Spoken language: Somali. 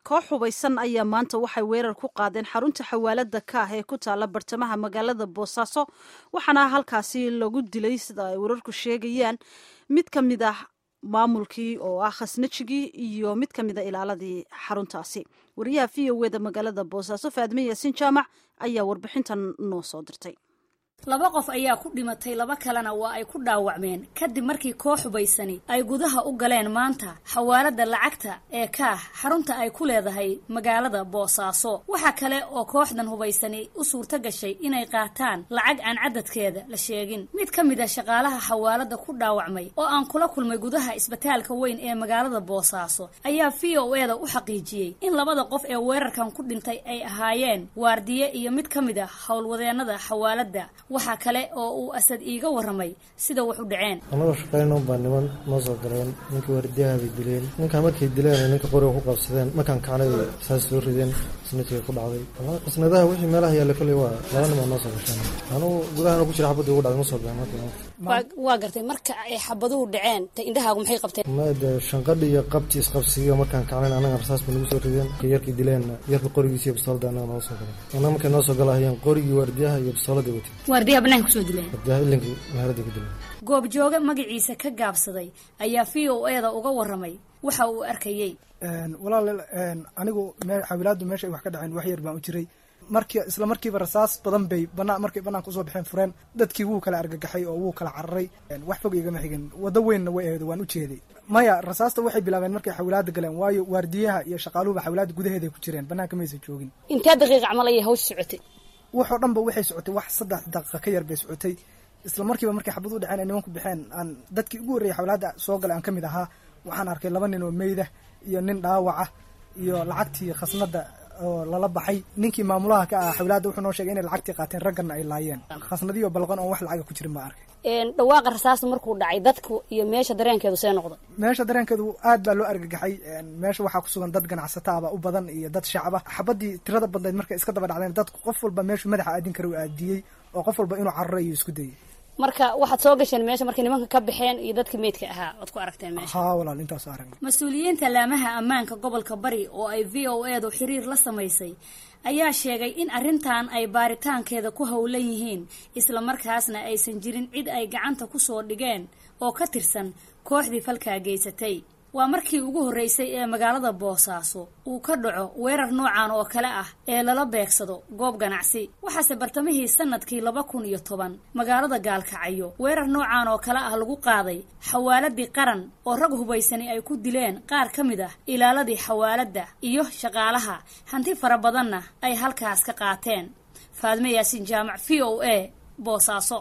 koox hubaysan ayaa maanta waxay weerar ku qaadeen xarunta xawaalada kaah ee ku taala bartamaha magaalada boosaaso waxaana halkaasi lagu dilay sida ay wararku sheegayaan mid ka mid ah maamulkii oo ah khasnajigii iyo mid ka mid a ilaaladii xaruntaasi wariyaha v o eda magaalada boosaaso faadme yaasiin jaamac ayaa warbixintan noo soo dirtay laba qof ayaa ku dhimatay laba kalena waa ay ku dhaawacmeen kadib markii koox hubaysani ay gudaha u galeen maanta xawaalada lacagta ee kaah xarunta ay ku leedahay magaalada boosaaso waxaa kale oo kooxdan hubaysani u suurto gashay inay qaataan lacag aan cadadkeeda la sheegin mid ka mid a shaqaalaha xawaalada ku dhaawacmay oo aan kula kulmay gudaha isbitaalka weyn ee magaalada boosaaso ayaa v o eda u xaqiijiyey in labada qof ee weerarkan ku dhintay ay ahaayeen waardiye iyo mid ka mid a howlwadeenada xawaalada waxaa kale oo uu asad iiga warramay sida wax u dhaceen annagoo shaqayno baa niman noo soo galeen ninkii waardiyaha bay dileen ninkaa markay dileen ninka qoriga ku qabsadeen markaan kacnay saas soo rideen isnatiga ku dhacday qisnadaha wixii meelaha yaalla kolley waa laba nin baa noo soo gasheen anugu gudahana ku jira xabadda ugu dhacday ma soo gaen markii waa gartay marka ay xabaduhu dhaceen ta indhahaagu maxay qabteen made shanqadhi iyo qabti isqabsigiyo markaan kacnayn annaga rasaas bay nagu soo rideen ka yarkii dileenna yarka qorigiisa iyo bistooladda annaga noo soo galeen annaga markay noo soo galahayeen qorigii waardiyaha iyo bistooladda watay waardiyaha banaanka kusoo dileen waardiyaha ilinka meherada ku dileen goobjooge magaciisa ka gaabsaday ayaa v o eda uga warramay waxa uu arkayey walaal anigu xawilaadu meesha ay wax ka dhaceen wax yar baan u jiray marki isla markiiba rasaas badan bay banaa markay banaanka usoo baxeen fureen dadkii wuu kala argagaxay oo wuu kala cararay wax fog igama xigin waddo weynna way aheed waan u jeeday maya rasaasta waxay bilaabeen markay xawilaada galeen waayo waardiyaha iyo shaqaaluhuba xawilaada gudaheeday ku jireen banaanka maysa joogin intee daqiiq camal ayay hawsh socotay waxoo dhan ba waxay socotay wax saddex daqiiqa ka yar bay socotay isla markiiba markay xabad u dhaceen ay nimanku baxeen aan dadkii ugu horreeyay xawilaada soo galay aan ka mid ahaa waxaan arkay laba nin oo meyda iyo nin dhaawaca iyo lacagtii khasnada oo lala baxay ninkii maamulaha ka ah xawilaada wuxuu noo sheegay inay lacagtii qaateen ragganna ay laayeen khasnadiyo balqan oon wax lacaga ku jirin baa arkay dhawaaqa rasaasta markuu dhacay dadku iyo meesha dareenkeedu see noqda meesha dareenkeedu aad baa loo argagaxay meesha waxaa ku sugan dad ganacsataaba u badan iyo dad shacaba xabadii tirada badnayd markay iska daba dhacdeen dadku qof walba meeshu madaxa aadin kara u aadiyey oo qof walba inuu cararo iyo isku dayay marka waxaad soo gasheen meesha markay nimanka ka baxeen iyo dadka meydka ahaa oad ku aragteen meesha haa walaal intaas aragna mas-uuliyiinta laamaha ammaanka gobolka bari oo ay v o edu xiriir la samaysay ayaa sheegay in arrintan ay baaritaankeeda ku howlan yihiin islamarkaasna aysan jirin cid ay gacanta ku soo dhigeen oo ka tirsan kooxdii falkaa geysatay waa markii ugu horreysay ee magaalada boosaaso uu ka dhaco weerar noocan oo kale ah ee lala beegsado goob ganacsi waxaase bartamihii sanadkii laba kun iyo toban magaalada gaalkacyo weerar noocan oo kale ah lagu qaaday xawaaladii qaran oo rag hubaysani ay ku dileen qaar ka mid ah ilaaladii xawaaladda iyo shaqaalaha hanti fara badanna ay halkaas ka qaateen faadme yaasiin jaamac v o a boosaaso